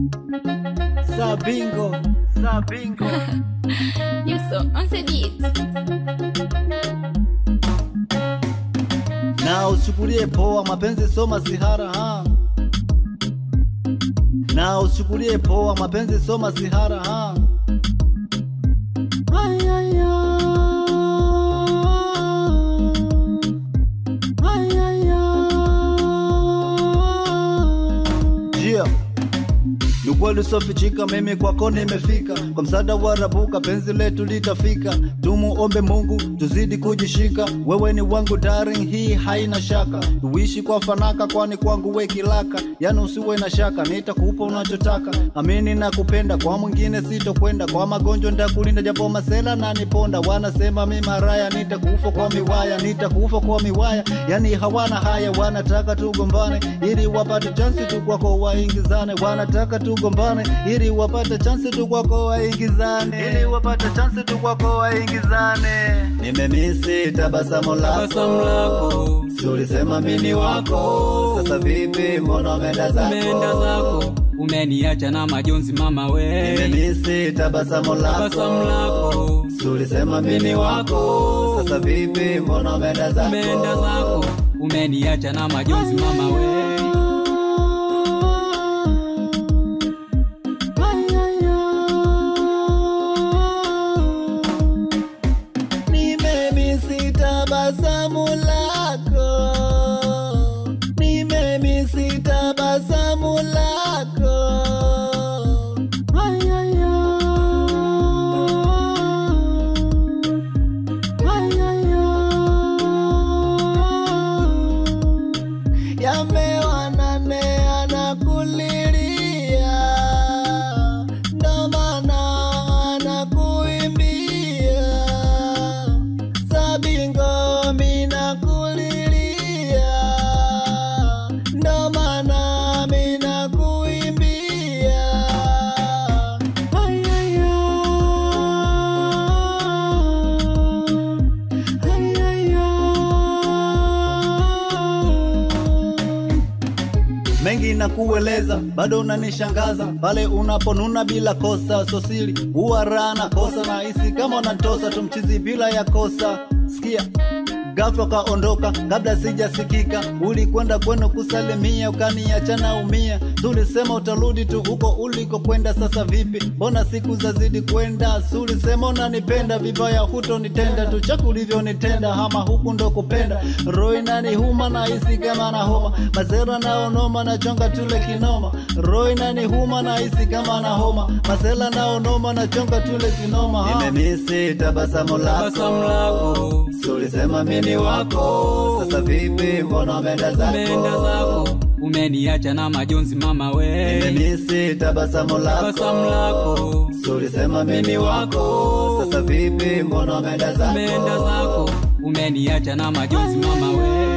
Sabingo, Sabingo. You so on the beat. Na usichukulie poa mapenzi so masihara ha. Na usichukulie poa mapenzi so masihara ha. Ay, ay, ay. Ay, ay, ay. Yeah. Ni ukweli usiofichika, mimi kwako nimefika, kwa msaada wa Rabuka penzi letu litafika. Tumuombe Mungu tuzidi kujishika, wewe ni wangu darling, hii haina shaka. Tuishi kwa fanaka, kwani kwangu we kilaka, yani usiwe na shaka, nitakupa unachotaka. Amini na kupenda, kwa mwingine sitokwenda, kwa magonjwa nitakulinda, japo masela na niponda. Wanasema mi maraya, nitakufa kwa miwaya, nitakufa kwa miwaya, yani hawana haya, wanataka tugombane ili wapate chansi tu kwako waingizane, wanataka tugombane ili wapate chansi tu kwako waingizane, ili wapate chansi tu kwako waingizane. Nimemisi tabasamu Tabasamu lako Si ulisema mimi wako, sasa vipi, mbona umeenda zako? umeenda zako, umeniacha na majonzi mama we. Nimemisi tabasamu Tabasamu lako Si ulisema mimi wako, sasa vipi, mbona umeenda zako? umeenda zako, umeniacha na majonzi mama we. Nimemisi tabasamu lako, nimemisi tabasamu lako. Ay, ay, ay. Ay, ay, ay. Yamewanane anakulilia, ndo maana anakuimbia. Sabingo mina kulilia, ndo maana mina kuimbia. Ay, ay, ay. Ay, ay, ay. mengi na kueleza, bado unanishangaza pale unaponuna bila kosa, sosili huwa raha na kosa, na hisi kama unatosa tumchizi bila ya kosa. Sikia ghafla ukaondoka kabla sijasikika, ulikwenda kwenu kusalimia, ukaniacha naumia. Tulisema utarudi tu huko ulikokwenda, sasa vipi? Mbona siku zazidi kwenda? Sulisema unanipenda vibaya, hutonitenda tu chaku ulivyonitenda, hama huku ndo kupenda. Roho inanihuma na hisi kama na homa, masera naonoma na chonga tule kinoma. Roho inanihuma na hisi kama na homa, masela naonoma na chonga tule kinoma. Nimemisi tabasamu Tabasamu lako Sulisema mimi wako, sasa vipi, mbona umeenda umeenda zako, umeniacha na majonzi mama we. Nimemisi tabasamu Tabasamu lako Sulisema mimi wako, sasa vipi, mbona umeenda umeenda zako, umeniacha na majonzi mama we.